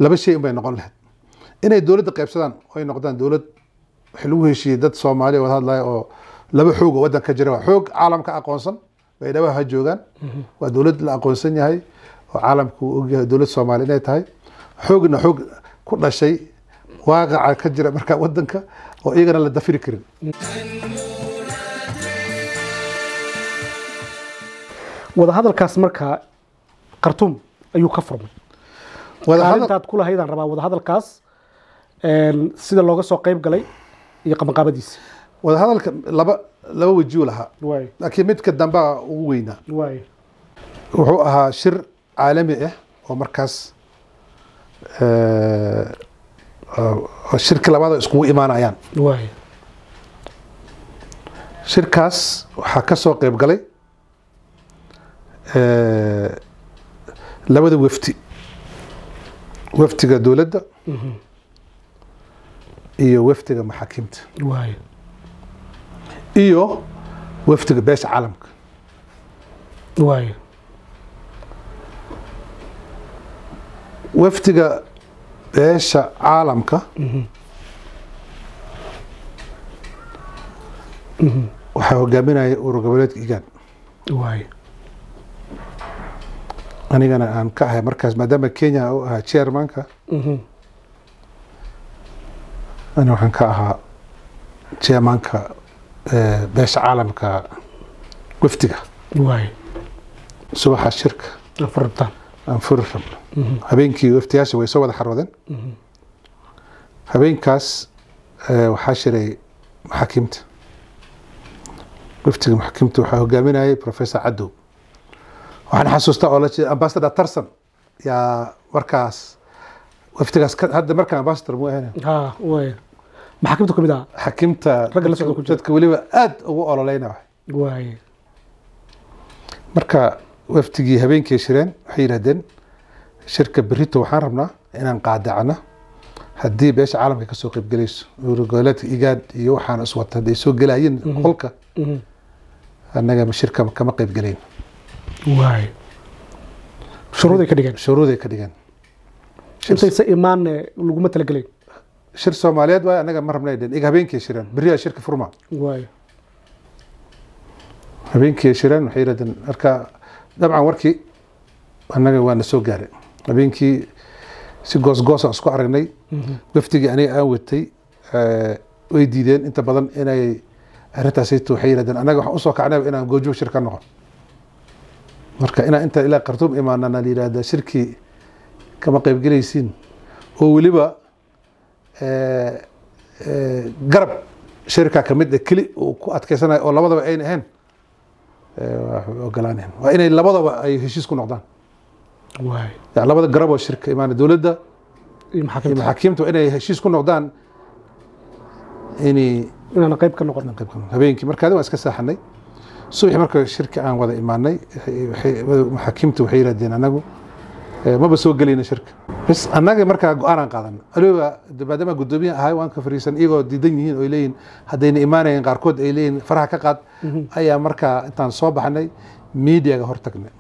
laba shay unbay noqon lahayd inay dowladda qaybsadaan oo ay noqdaan dowlad wax lagu heshiiyey dad soomaaliya wada hadlaya oo laba xoog oo waddan ka jira waa xoog caalamka aqoonsan baydhabo ha joogaan waa dowlad la aqoonsan yahay oo caalamku uu ogyahay dowlad soomaaliya inay tahay xoogna xoog ku dhashay waaqaca ka jira markaa waddanka oo iyagana la dafiri karin wadahadalkaas markaa khartuum ayuu ka furmay wadahadal kaalintaad ku lahaydaan rabaa wadahadalkaas een, sida looga soo qayb galay iyo qabanqaabadiisa wadahadalka laba laba wejiyuu lahaa waay laakiin midka dambaa ugu weynaa waay wuxuu ahaa shir caalami ah oo markaas eh, oo shirka labaad oo iskugu imaanayaan waay shirkaas waxaa ka soo qayb galay eh, labada wafdi wafdiga dowladda iyo wafdiga maxaakiimta waay iyo wafdiga beesha caalamka waay wafdiga beesha caalamka waxaa hogaaminaya urur goboleedka igaan waay anigana aan ka ahay markaas maadaama kenya u ahaa chairmanka ani waxaan ka ahaa chairmanka eh, beesha caalamka wafdiga waay subaxa shirka afurtaan aan furi rabno habeenkii waftiyaasha way soo wada xaroodeen habeenkaas eh, waxaa shiray maxaakiimta waftiga maxaakiimta waxaa hogaaminayay professor cadow waxaan xasuustaa oo la jeeda ambassador tarson yaa markaas waftigaas ka- hadda markaan ambassador mu ahayn ha waay maxaakiimta kamid ah xakiimta Ragga la socda ku jira. dadka weliba aad ugu ololeyna waay marka waftigii habeenkii shireen waxay yidhahdeen shirka berito waxaan rabnaa inaan qaadacno haddii beesha caalamka kasoo qaybgelayso urgoleedka igaad iyo waxaan iswata hadday soo gelayeen qolka annaga shirka kama qaybgelayn waay shuruuday ka dhigeen shuruuday ka dhigeen Shir- intaysa imaan laguma talagelayn shir soomaaliyeed waay annaga ma rabnay dheen iga habeenkii shireen beriyaa shirka furma waay habeenkii shireen waxay yidhahdeen marka dabcan warkii annaga waa na soo gaaray habeenkii si goosgoosaan isku aragnay wafdigii aniga aan watay eh, way diideen inta badan inay arrintaasayto waxay yidhahdeen annaga waxaan usoo kacnayba inaan goojoog shir ka noqon marka inaan inta ilaa khartuum imaanana la yidhahda shirkii kama qaybgelaysiin oo weliba eh, eh, garab shirka kamid ah keli uu ku adkeysanayo oo labadaba ayna ahayn eh, waa ogolaaneen waa inay labadaba ay heshiis ku noqdaan waay yani labada garab oo shirka imaana dowladda iyo iyo maxaakiimta maxaakiimta waa inay heshiis ku noqdaan inay inaan qayb ka noqon qayb ka noqdaan. habeenkii markaadi waan iska saaxanay subaxi marka shirka aan wada imaanay waxay- waxay- maxaakiimta waxay yidhahdeen anagu eh, maba soo gelayna shirka bas annaga markaa go-aanaan qaadan aliba maadaama guddoomiye ahay waan ka fariisan iyagoo diidan yihiin oo ay leeyihin haddayna imaanayeen qaarkood ay leeyihin faraha ka qaad ayaa markaa intaan soo baxnay miidiyaga hortagnay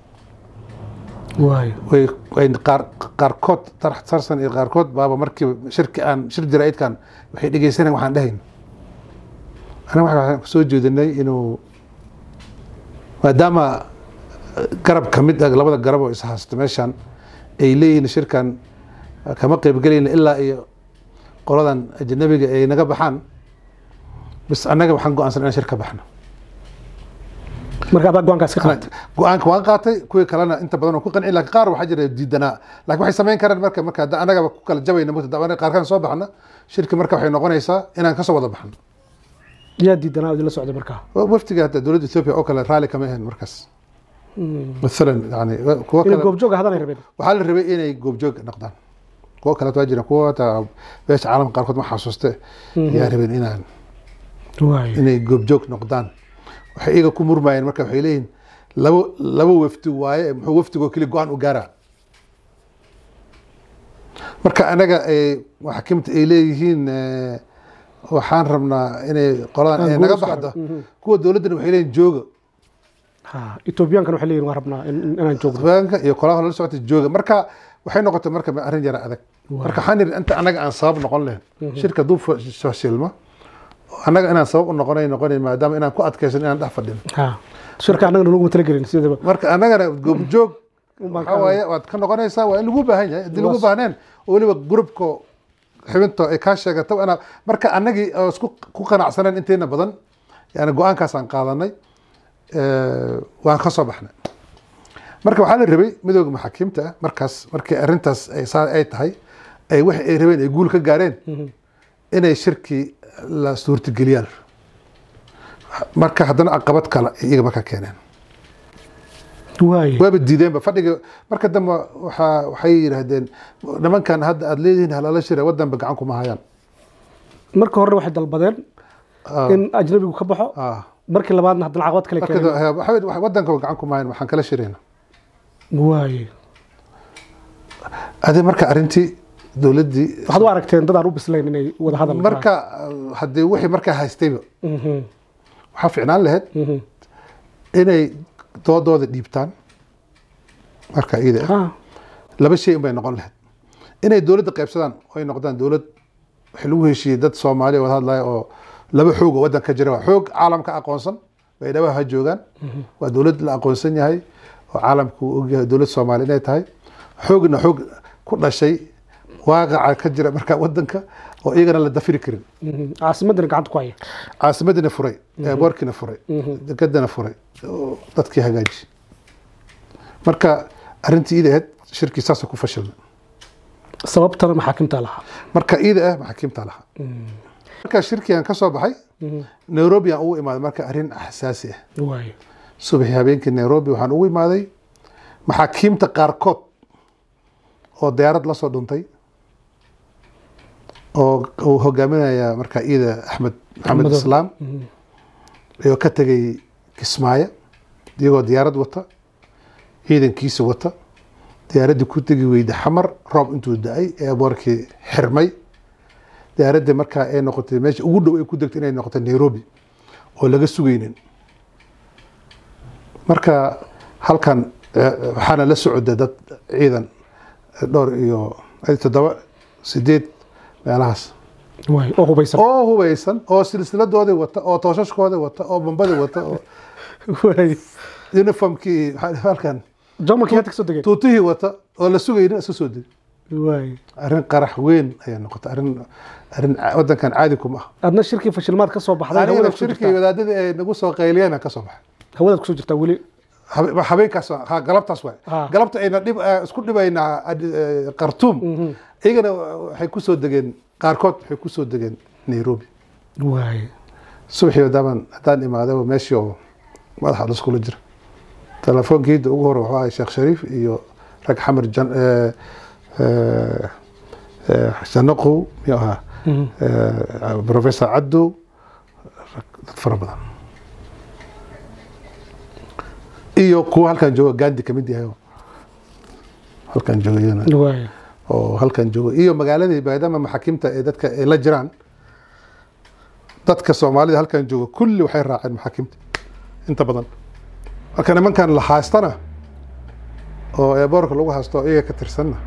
waay way way qaar qaarkood tarax tarsan iyo qaarkood baaba markii shirki aan shir jaraa'idkan waxay dhegeysanayaan waxaan dhahayn aniga waxaan soo jeedinay inuu maadaama garab ka mid ah labada garab oo is haysta meeshan ay leeyihiin shirkan kama qaybgelayna ilaa iyo qoladan ajnabiga ay naga baxaan bis annaga waxaan go-aansan inaan shir ka baxno marka adaa go-aankaas ka qaatay go-aanka waan qaatay kuwii kalena inta badan oo ku qanci laakiin qaar waxaa jira diidanaa laakiin waxay samayn karaan marka marka hadda annagaba ku kala jabayna mugta dabana qaarkaan soo baxna shirki marka waxay noqonaysaa inaan kasoo wada baxno yaa diidanaa oo idinla socday markaa waftiga hadda dowladda ethiopia oo kale raalli kama ahayn markaas maalan yani kuwa inay kale goobjooga hadanay rabeen waxaa la rabay inay goobjoog noqdaan kuwa kale waa jira kuwa hata beesha caalamka qaarkood ma xasuuste yaa rabeen inaan waay inay goobjoog noqdaan waxay iyaga ku murmayeen marka waxay leeyihin labo labo wafdi waaye muxuu wafdigoo keli go-aan u gaaraa marka anaga ay maxaakiimta ay leeyihiin eh, waxaan rabnaa inay qoladan Ah, ay naga guurka. baxdo Mhm. kuwa dowladdana waxay leeyihin jooga ha etoobiyaankan waxay leeyihin waan rabnaa in- in- inaan joogno haweenka iyo qolaha la socota jooga marka waxay noqotay marka arrin yara adag Waaw. marka waxaan yidhi inta anaga aan sabab noqon lahayn shirka hadduu fa- fashilmo annaga inaan sabab u noqonay noqonay maadaama inaan ku adkaysan inaan dhex fadhino ha shirka annagana laguma talagelin sidaba marka annagana goobjoog Umbaan waxaa ka- waaye waad ka noqonaysaa waa in lagu baahan yahay haddii lagu Was- baahneen oo weliba grupko xibinto ay kaa sheegato inaa marka annagii oo isku ku qanacsaneen inteena badan yani go-aankaasaan qaadanay eh, waan ka soo baxnay marka waxaa la rabay midooda maxaakiimta ah markaas markii arrintaas ay saa ay tahay ay wax ay rabeen ay guul ka gaareen inay shirkii la suurtageliyaan marka haddana caqabad kale ay iyaga markaa keeneen waay waaba diideenba fadhiga marka dambe waxaa waxay yidhaahdeen nimankan hadda aada leedihiin halala shira wadanba gacan kuma hayaan marka hore waxay dalbadeen Ah, in ajnabigu ka baxo ah. markii labaadna haddana caqabad kale marka keeneen da- waxa weeye, wadanka gacan kuma hayan waxaan kala shirayna waay adi marka arrintii dowladdii waxaad u aragteen dad aan u bislayn inay wada hadal marka uh, haddii wixii markaa haystayba Mhm, waxaa ficnaan lahayd mhm. inay doodooda dhiibtaan marka iyada ah Ah, laba shay unbay noqon lahayd inay dowladda qaybsadaan oo ay noqdaan dowlad waxa lagu heshiiyey dad soomaaliya wada hadlaya oo laba xoog oo waddanka jira waa xoog caalamka aqoonsan bay dhawaha ha joogaan waa dowlad la aqoonsan yahay oo caalamku uu ogyahay dowlad soomaali inay tahay xoogna xoog ku dhashay waaqaca ka jira markaa waddanka oo iyagana la dafiri karin mhm. caasimadana gacanta ku haya caasimadina furay eeboorkina furay degadana furay oo dadkii hagaaji marka arrintii iida ahayd shirkii saasoo ku fashilna sababtana maxaakimta lahaa marka iida ah maxaakiimta lahaa marka shirkigan ka soo baxay nairobi aan ugu imaaday marka arrin xasaasi ah waay subaxii habeenkii nairobi waxaan ugu imaaday maxaakiimta qaarkood oo diyaarad la soo dhuntay oo uu hogaaminaya marka iida axmed maxamed Madow. islaam oo ka tegay kismaayo iyagoo diyaarad wata ciidankiisa wata diyaaraddii ku tegi weyda xamar roob intuu da-ay eeboorkii xirmay diyaaraddii markaa ay noqotay meesha ugu dhow ay ku degtay inay noqotay nairobi oo laga sugaynin marka halkan eh, waxaana la socda dad ciidan eh, dhowr iyo eh, toddoba sideed meelahaas waay oo hubaysan oo hubeysan oo silsiladoodii wata oo tooshaskoodii wata oo bambadii wata oo waay uniformkii waxaa- halkan jarmalkii hadda kasoo degeen tuutihii wata oo la sugaynin iska soo degi waay arrin qarax weyn ayaa noqotay arrin arrin ca- wadankan caadi kuma ah adna shirkii fashilmaad ka soo baxday anigana hawadaad kusoo shirkii jirtaa wadaadadii ay nagu soo qayliyeen ka soo baxay hawadaad kusoo jirtaa weli habe- habeenkaas waa- ha galabtaas waay Ha. galabta ayna dhib eh, isku dhibaynaa Ad- eh, khartoum iyagana waxay kusoo degeen qaarkood waxay kusoo degeen nairobi waay subaxii wadaaban haddaan imaadaba meeshii oo madaxa laskula jira telefoonkiida ugu hore wuxuu ahay sheekh shariif iyo rag xamar jan eh, eh, eh, janaqow miyuu ahaa Eh, professor caddow rag dad fara badan iyo kuwa halkan jooga gandi kamid yahay oo halkan jooga iyana waay oo halkan joogo iyo magaaladii maadaama maxaakiimta ee dadka ay la jiraan dadka soomaalida halkan jooga kulli waxay raaceen maxaakiimta inta badan marka nimankan la haastana oo eeboorka lagu haasto oo iyaga ka tirsanna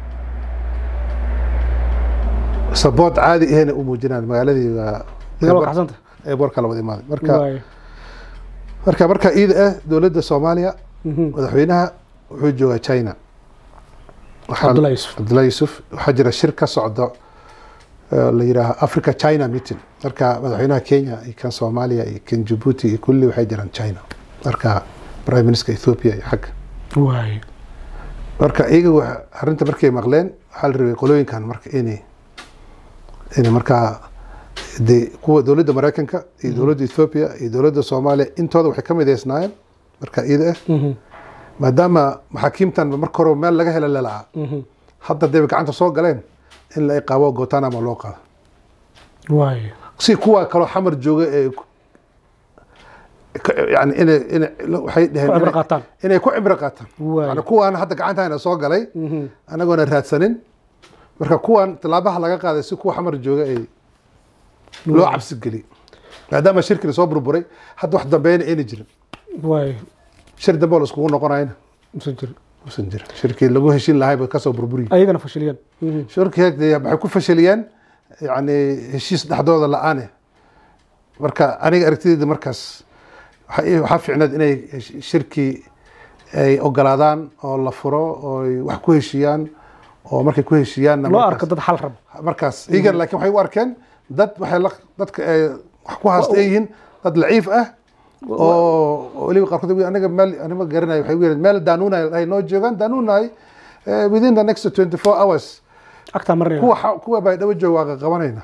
sabood caadi ahena u muujinaan magaaladii waa magaalada kaxsanta eeboorka la wada imaaday marka waay marka marka iida ah dowladda soomaaliya Mhm. madaxweynaha wuxuu joogaa china Waxaa- Cabdullahi Yusuf. cabdullahi yusuf waxaa jira shir ka socdo eh, la yidhaaha africa china meeting marka madaxweynaha kenya iyo kan soomaaliya iyo kan jabuuti iyo kulli waxay jiraan china marka prime minister ethiopia iyo xagga waay marka iyaga wa- arrinta markay maqleen waxaa la rabay qolooyinkan marka inay inay markaa de kuwa dowladda mareykanka iyo dowladda ethiopia iyo dowladda soomaaliya intooda waxay ka mideysnaayeen marka iyada ah Mhm. maadaama maxaakiimtan marka hore meel laga hela lalaca Mhm. hadda dee gacanta soo galeen in la iqaabo guantanamo loo qaado waay si kuwa kaloo xamar jooga ee ku- ka- yani inay inay waxay dheheen ku cibro inay- qaataan inay ku cibro qaataan waay yani kuwaan hadda gacantahana soo galay Mhm. anagoona raadsanin marka kuwan tilaabaha laga qaaday si kuwa xamar jooga ay loo cabsi geliy maadaama shirkina soo burburay hadda wax dambeeyna ayna jirin waay shir dambe oo la iskugu noqonayna mase jir uusan jirin shirkii lagu heshin lahay bay kasoo burburiyeen ayagana fashiliyeen Mhm. shirkii dee waxay ku fashiliyeen yani heshiis dhexdooda la-aane marka aniga aragtideyda markaas waxa ii- waxaa fiicneed inay hesh- shirkii ay ogolaadaan oo la furo oo ay wax ku heshiiyaan oo markay ku heshiiyaanna loo markaas- arko dad xal rabo markaas iyagan laakiin waxay u arkeen dad waxay la dadka ay wax ku haasta ay yihiin dad laciif ah oo oo weliba qaarkood way aniga meel anima garanayo waxay u yireen meel daanuunay ay noo joogaan daanuunay within the next 24 hours agtaa marinaya kuwa xa- kuwa bay dhawa jooga waa qabanayna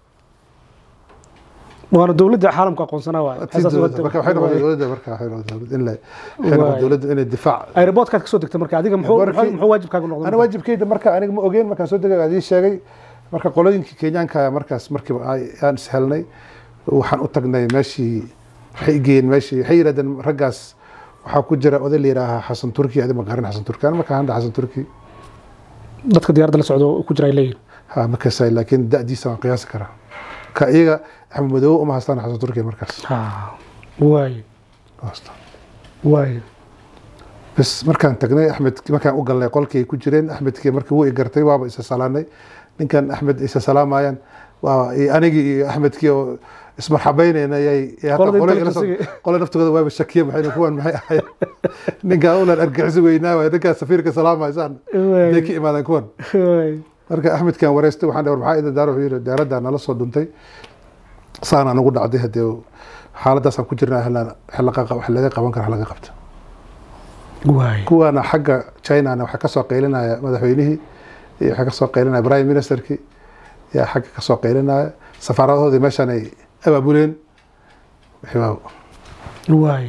waana dowladda caalamka aqoonsanaa waay Asaas dowladda waa- marka waxay noqotay dowladda marka waxay noqotay dowladda in la waxay noqotay Waay. dowladda inay difaac aeroboortkaad kasoo degtay marka adiga muxuu Airportkii- muxuu muxuu waajibkaagu noqday ana waajibkeyda marka aniga ma ogeen markaan soo degay adii sheegay marka qolooyinkii kenyaanka markaas markiiba ay- aan ishelnay waxaan u tagnay meeshii waxay igeyeen meeshii waxay yidhahdeen raggaas waxaa ku jira oday la yidhaahaa xasan turki adi ma garan xasan turki ana markaan hadda xasan turki dadka diyaaradda la socdo ku jira ay leeyihin ha ma kasay laakiin da'diisa waan qiyaasi karaa ka iyaga axmed madoobe uma haystaan xasan turki markaas Ha, waay Ma haystaan. waay bas markaan tagnay axmed markaan u galnay qolkii ay ku jireen axmedkii markii wuu i gartay waaba isa salaanay ninkan axmed isa salaamayaan waa iyo anigii iyo axmedkii oo ismarxabaynayna yay yay hataa Qolada qolo inta ila soo- la tusay. qolo naftooda waaba shakiye maxay kuwan maxay ahaayeen ninkaan ulan argixisi weynaa waay ninkaan safiirka salaamaysaan Waay. day ka imaadeen kuwan waay marka axmedkan wareystay waxaan dhawr maxaa idin daaro wuxuu yidhi diyaaraddaa nala soo dhuntay saana nagu dhacday haddee xaaladaasaan ku jirnaa wax laga qaban kara wax laga qabta waay kuwaana xagga chinana waxaa kasoo qaylinaya madaxweynihii iyo waxaa kasoo qaylinaya prime ministerkii yaa xagga kasoo qaylinaya safaaradahoodii meeshaan ay abaabuleen xibaab waay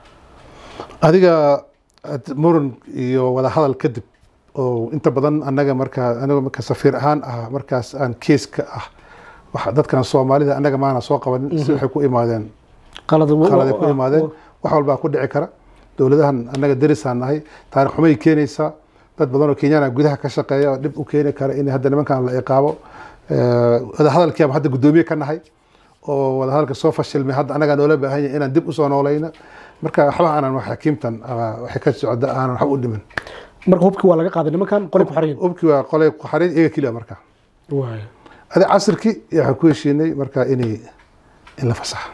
adiga ad- muran iyo wada hadal kadib oo inta badan annaga markaa aniga marka safiir ahaan ah markaas aan keeska ah waxa dadkan soomaalida annaga maana soo qabanin si waxay ku imaadeen qalad khaladay ku imaadeen wax walbaa ku dhici kara dowladahan annaga derisaan nahay taarikh xumay keenaysaa dad badan oo kenyana gudaha ka shaqeeya oo dhib u keeni kara in hadda nimankan la iqaabo wadahadalkiiba hadda guddoomiye ka nahay oo wadahadalka soo fashilmay hadda annagaa noola baahan yahay inaan dib usoo noolayna marka waxba aanan wax xakiimtan ah, waxay ka socda aanan waxba u dhimin marka hubkii waa laga qaaday nimankan qolay ku xariyin ubkii waa qolay ku xarin iyaga keliya marka waay adi casirkii iyo waxaan ku heshiinay marka inay in la fasaxa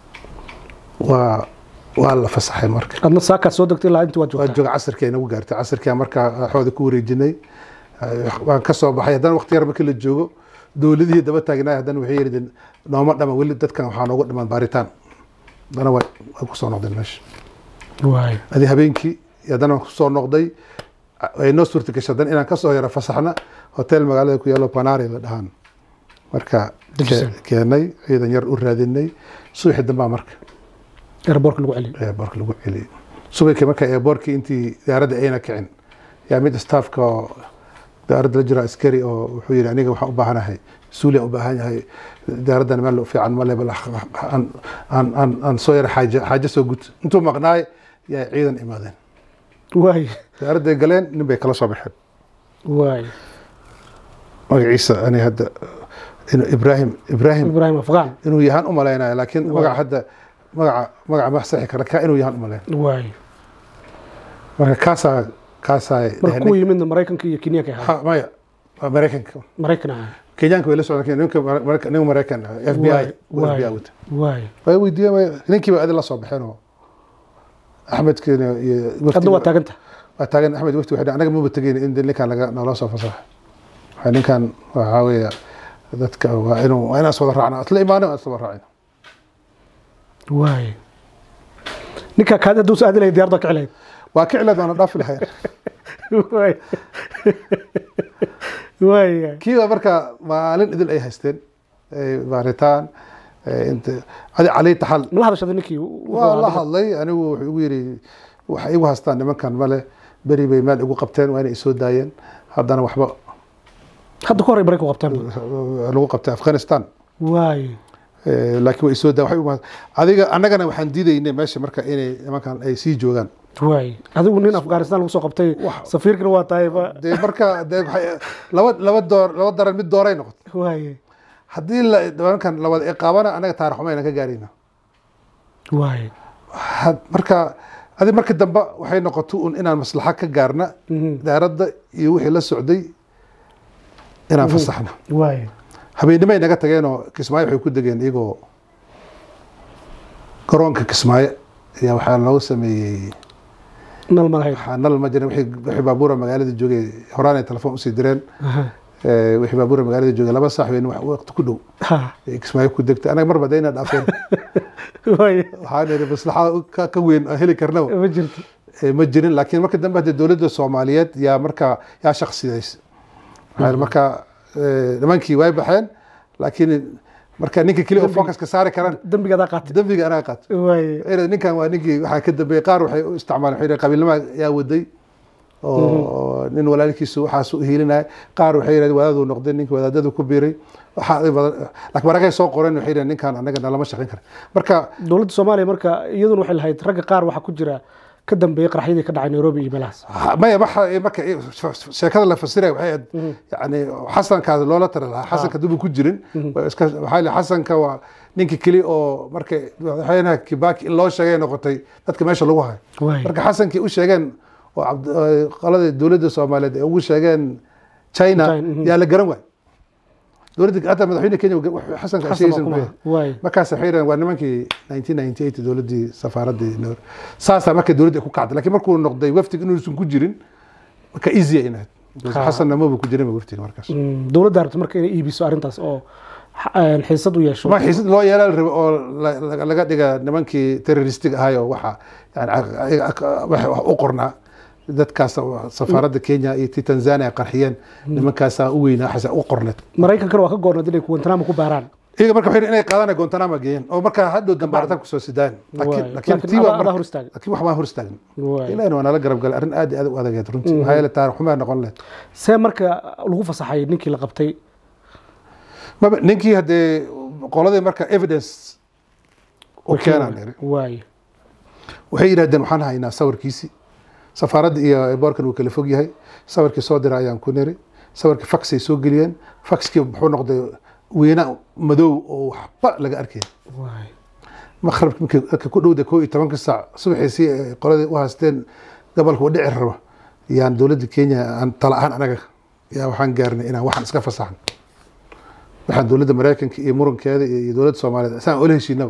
waa waa la fasaxay marka adna saakaad soo degtay ilaa intii waad waa joogtaa jooga casirkii ay nagu gaartay casirkii markaa xooda ku wareejinay waan ka soo baxay haddana waqti yar markii la joogo dowladihii daba taagnaay haddana waxay yidhahdeen nooma dhama weli dadkan waxaa noogu dhiman baaritaan haddana way way kusoo noqdeen meesha waay adi habeenkii iyo haddana waan kusoo noqday ay noo suurta gashay haddana inaan kasoo yara fasaxna hotel magaalada ku yaalo panari la dhahaan marka Dejisan. ke- keenay ciidan yar u raadinay subaxii dambaa marka airboortka lagu celiyay eeboorka lagu celiyey subaykii marka eeboorkii intii diyaaradda ayna kicin yaa mid staafka oo diyaaradda la jiro askari oo wuxuu yidhi aniga waxaan u baahanahay suuliyan u baahan yahay diyaaraddan meel u fiican male bal aan- aan aan- aan soo yara xaaje xaaje soo gud intuu maqnaay yaa ciidan imaadeen waay diyaaradday galeen nin bay kala soo baxeen waay magaciisa ani hadda inuu ibraahim ibraahim ibraahim afqaan inuu yahaan u malaynaya laakiin Waa. magaca hadda magaca magaca ma saxi kara ka inuu yahaan u malayn waay marka kaasaa kaasaa marka kuwa yimidna maraykanka iyo kenyaanka ahaa Ha, maya waa maraykanka maraykan ahaa kenyaanka way la socdeen ninka Maraykan- nin maraykan ah, f b i Waay, f b i waay. wata waay way weydiiyeen ninkiiba adi la soo baxeen oo axmedkiina iyo wafdi- adna waa taaganta waa taagan axmed wafti waxay dhahay, anaga maba tegeyn in ninkan laga noola soo fasaxo waxay ninkan waxaa weeya dadka waa inuu waa inaan iswada raacna isla imaanin aan iswada raacin waay ninka kaadi hadduu sa aadi lahayd diyarda kici lahayd waa kicilad waana dhaafi lahayn waay waay kiiba marka maalin idil ay haysteen ay baaritaan ay inta adi calii taxal mala hadashada ninkii waa la hadlay anigu wuxuu igu yidhi waxay igu haystaan nimankan male beri bay meel igu qabteen waa inay isoo daayeen haddana waxba hadda ka hor ay maraykan qabtaan lagu qabtay afghanistan waay Eh, laakiin way isoo daa waxay ugu adiga annagana waxaan diidaynay meesha marka inay nimankan ay sii joogaan waay adigu nin afghanistan lagu soo qabtay Wax- safiirkana waa tahay ba dee marka dee waxay laba laba door laba daran mid dooray noqotay waay haddii la nimankan lawada iqaabana annaga taarix xumayna ka gaarayna waay had- marka adi marka dambe waxay noqoto un inaan maslaxa ka gaarna daaradda iyo wixii la socday inaan fasaxno waay habeennimay naga tageenoo kismaayo waxay ku degeen iyagoo garoonka kismaayo ayaa waxaa loogu sameeyey nal malahayd waxaa nal ma jirin wixii wixii baabuura magaalada joogay horaan ay telefoon usii direen Aha. Eh, wixii baabuura magaalada joogay laba saax weyn wax waqti ku dhow Ha. ay kismaayo ku degtay anaga marba dayna dhaafeen waay waxaan idhi maslaxa ka- ka weyn aan heli karnaba ma jirto Eh, ma jirin laakiin marka dambe hadee dowladda soomaaliyeed yaa markaa yaa shaksidays Waxaa marka eh, nimankii way baxeen laakiin marka ninka keli oo focuska saari karaan dembiga adaa qaatay dembiga anaga qaat waay ninkan waa ninkii waxaa ka dambeeyey qaar waxay u isticmaaleen waxay yidhahdeen qabiilnima yaa waday oo nin walaalkiisu waxaas u hiilinaya qaar waxay yidhahdeen wadaaduu noqday ninkii wadaadadu ku biiray waxaa ay badan laakiin maragay soo qoreen waxay yidhahdeen ninkan anaga nalama shaqayn kara marka dowladda soomaaliya marka iyaduna waxay lahayd ragga qaar waxaa ku jira ka dambeeyey qaraxyadii ka dhacay nairobi iyo meelahaas Ha- maya waxa marka sheekada la fasiraya waxay ahayd yani xasankaas loola tari lahaa xasanka dubu ku jirin waa iska waxaa la xasanka waa ninka keli oo marka madaxweynaha kibaki in loo sheegay noqotay dadka meesha lagu hayo waay marka xasankii u sheegeen oo cabd- oo qolada dowladda soomaaliyeed ay ugu sheegeen china China, mhm. yaa la garan waay dowladda hadda madaxweyne kenya wuxuu xasanka xasan baa sheegaysan kuma muxuu yahay? waay markaas waxay yidhahdeen waa nimankii 1998 dowladdii safaaraddii Nairobi. saasaa marka dowladda ay ku kacday laakiin markuu noqday waftig inuusan ku jirin marka easy ay inahayd Ha. xasanna maba ku jirin waftiga markaas Mm, dowladda rabta marka inay iibiso arrintaas oo xa- xiisad u yeesho ma xiisad loo yeelaa la rabo oo la- la- laga dhiga nimankii terroristig ahayo waxa yani wax u qornaa dadkaas safaaradda kenya iyo ti tanzania qarxiyeen nimankaasaa u weynaa waxaasa u qorneed maraykankana waa ka goornad inay guantanamo ku baaraan iyaga marka waxay yidhi inay qaadana gontanama geeyeen oo markaa hadhow dambaaritaan kusoo sidaan Waay. laakiin laakiin Laakiin tii adaa- waa adaa marka- hor istaagay. laakiin wax baan hor istaagin waay ilahina waa nala garab galay arrin aad iyo aad u adageed runtii maxaa yeele taariikh xumaa noqon lehed see marka lagu fasaxay ninkii la qabtay maba ninkii haddee qoladii marka evidence u keenaan iri waay waxay yidhahdeen waxaan haynaa sawirkiisi safaaradda iyo boorkan uu kala fog yahay sawirkii soo dira ayaan ku niri sawirkii faxay soo geliyeen faxkii muxuu noqday weyna madow oo waxba laga arkay waay maqrabki markii dadka ku dhowda koo iyo tobanka saac subaxiisii ay qoladii u haysteen gobolka u dhici rabo yaan dowladda kenya aan tala ahaan anaga yaa waxaan gaarnay inaan waxaan iska fasaxan waxaan dowladda maraykanka iyo murankeeda iyo iyo dowladda soomaaliyeed saan ula heshiinaba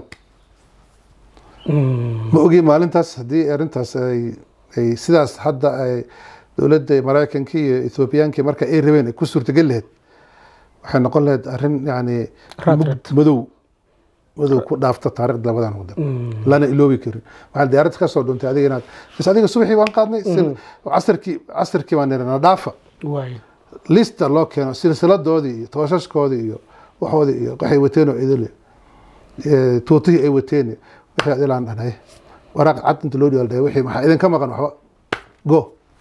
Mm, ma ogi maalintaas haddii arrintaas ay ay sidaas hadda ay dowladda maraykanka iyo ethoobiyaanka marka ay rabeen ay ku suurtagal lahayd waxay noqon lahayd arrin yani Raad mug- raad. madow madow ku dhaafta taariikhda labadan wadan mm, lana iloobi karin waxaa diyaarad ka soo dhuntay adiga inaad bas adiga subaxii baan qaadnay sil- casarkii casarkii baan nirana dhaafa waay lista loo keeno silsiladoodii iyo tooshaskoodii iyo waxoodii iyo waxay wateen oo idile Eh, tuutihii ay wateen wixii ad ilaan dhanay waraaq cad inta loo dhigaal dhahay wixii maxaa idinka maqan waxba go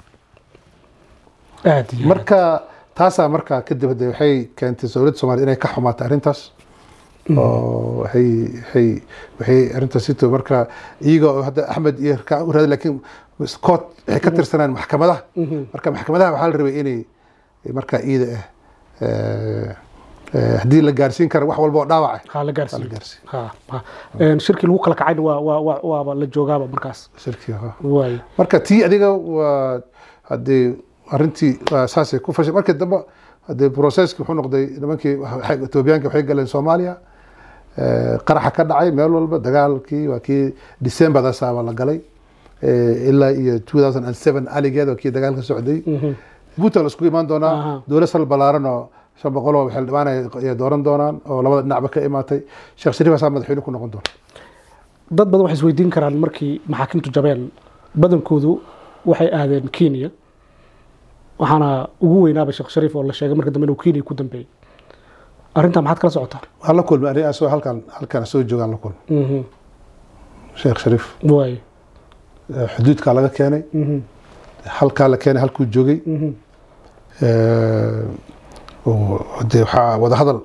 aad iyo marka taasaa markaa kadib hadee waxay keentay dowladda soomaaliyed inay ka xumaatay arrintaas oo waxay waxay waxay arrintaas sito marka iyaga oo hadda axmed iyo ka u raadi laakiin court waxay ka tirsanaan maxkamadaha Mhm. marka maxkamadaha waxaa la rabay inay markaa iida ah eh, eh, haddii la gaarsiin karo wax walba oo dhaawaca ha la la gaarsiiyo gaarsiin ha ha Een, shirkii lagu kala kacayna waa waa waa waaba la joogaaba markaas shirkii ha waay marka tii adiga waa haddee arrintii waa saasay ku fashay markii dambe haddee processki wuxuu noqday nimankii waxay- etoobiyaanka waxay galeen soomaaliya Eh, qaraxa ka dhacay meel walba dagaalkii waa kii decemberdasaaba la galay Eh, ilaa iyo 2007 aligeed waa kii dagaalka socday Mhm. buntland iskugu imaan Aha. doonaa dowlad sal balaaran oo shan boqol oo xildhibaan ay ay dooran doonaan oo labada dhinacba ka imaatay sheekh shariif asaa madaxweyne ku noqon doona dad badan waxay isweydiin karaan markii maxaakiimtu jabeen badankoodu waxay aadeen kenya waxaana ugu weynaaba sheekh shariif oo la sheegay marka dambe inuu kenya ku dambeeyey arrintaa maxaad kala socotaa waxaan la kulmay aniga asoo halkan halkan soo joogaan la kulmay Mhm. sheekh shariif waay Eh, xuduudkaa laga keenay Mhm. halkaa la keenay halkuu joogay Mhm. Eh, oo dee waxaa wada hadal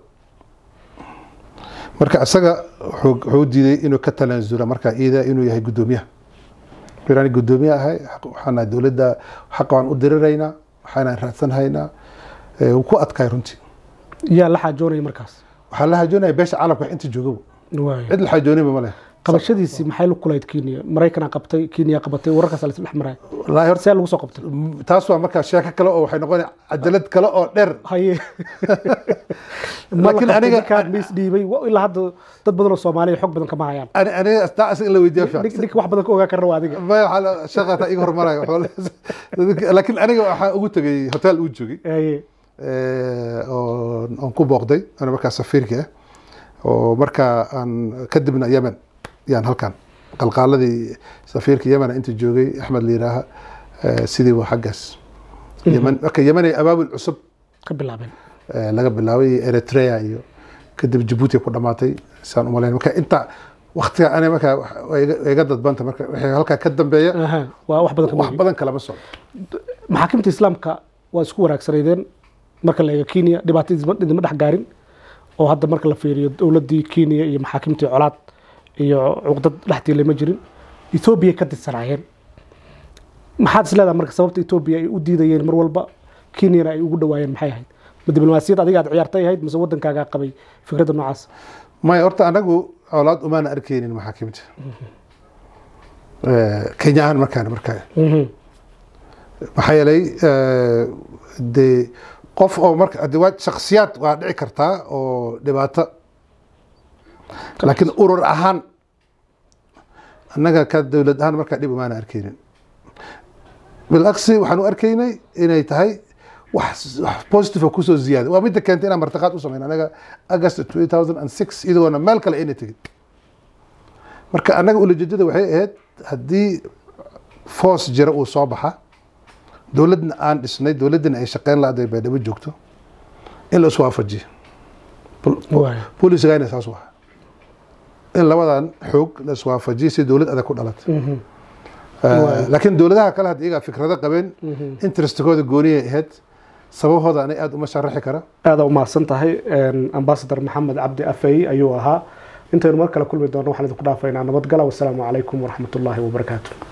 marka isaga wuxuu wuxuu diiday inuu ka talansula marka iida inuu yahay guddoomiyaha wuxuu yidhi, "Aniga guddoomiye ahay xaq- waxaan nahay dowladda xaqa waan u diriraynaa waxaana raadsan haynaa Eh, wuu ku adkaay runtii yaa la xaajoonaya markaas waxaa la hajoonaya beesha caalamka wax inta joogaba waay cid la xajoonayba ma leh qabashadiisii maxay la kulayd kenya maraykanaa qabtay kenya qabatay wararkaas la dhex maray wallaahi horta see lagu soo qabtay taas waa markaa sheeko kale oo waxay noqonaya cadalad kale oo dheer haye Laakiin aniga- aniga mis dhiibay wa- ilaa hadda dad badan oo soomaaliya xog badan kama hayaan ani aniga taa asaga in la weydiiya fiican Nin- ninka wax badan ka ogaa karna waa adiga ma waxaa la- shaqata iga hormaraya waxaa- laakiin aniga waxaa ugu tegay hotel uu joogay haye eh, oo aan ku booqday ana markaa safiirka ah oo markaa aan kadibna yemen yaan halkan qalqaaladii safiirka yemen inta joogay axmed liiraaha eh, sidii waa xaggaas yemen marka yemen ay abaabul cusub ka bilaabeen eh, laga bilaabay eritrea iyo kadib jabuuti ku dhamaatay saan umalayn marka inta waktiga ani markaa way iga- way iga dadbanta marka wixii halkaa ka dambeeya Aha, waa wax badan kama wax ogi. badan kalama socdo maxaakiimta islaamka waa isku wanaagsaneydeen marka la eego kenya dhibaato idima- idima dhex gaarin oo hadda marka la fiiriyo dowladdii kenya iyo maxaakiimtii colaad iyo cuqdad dhextiile ma jirin etoobiya ka didsanaayeen maxaad is leedahay marka sababta etoobiya ay u diidayeen mar walba kenyana ay ugu dhawaayeen maxay ahayd ma diblomaasiyad adiga aad ciyaartay ahayd mise wadankaagaa qabay fikradda noocaas maya horta anagu colaad umaana arkeynin maxaakiimta Eh, kenya ahaan markaan markaa maxaa yeelay eh, dee qof oo marka de waa shaksiyaad waa dhici kartaa oo dhibaato laakiin urur ahaan annaga ka dowlad ahaan markaa dhib umaana arkeynin bilaqsi waxaan u arkaynay inay tahay wax wax positive oo kusoo ziyaaday waa midda keentay inaan martiqaad u sameyn anaga august 2006 iyadoona meel kale ayna tegin marka annaga ulajeedada waxay ahayd haddii foos jira uu soo baxa dowladna aan dhisnay dowladdana ay shaqeyn la-aday baydhabo joogto in la iswaafajiyo waay boolisigayna saas waha in labadan xoog la iswaafajiyo si dowlad adag ku dhalatay Waay. laakiin dowladaha kale hadda iyagaa fikrado qabeen interestkooda gooniyay ahayd sababahooda anay aada uma sharaxi kara aada u mahadsan tahay ambasador maxamed cabdi afey ayuu ahaa intaynu mar kale kulmi doono waxaan idinku dhaafaynaa nabadgala wasalaamu calaykum waraxmatullaahi wabarakaatu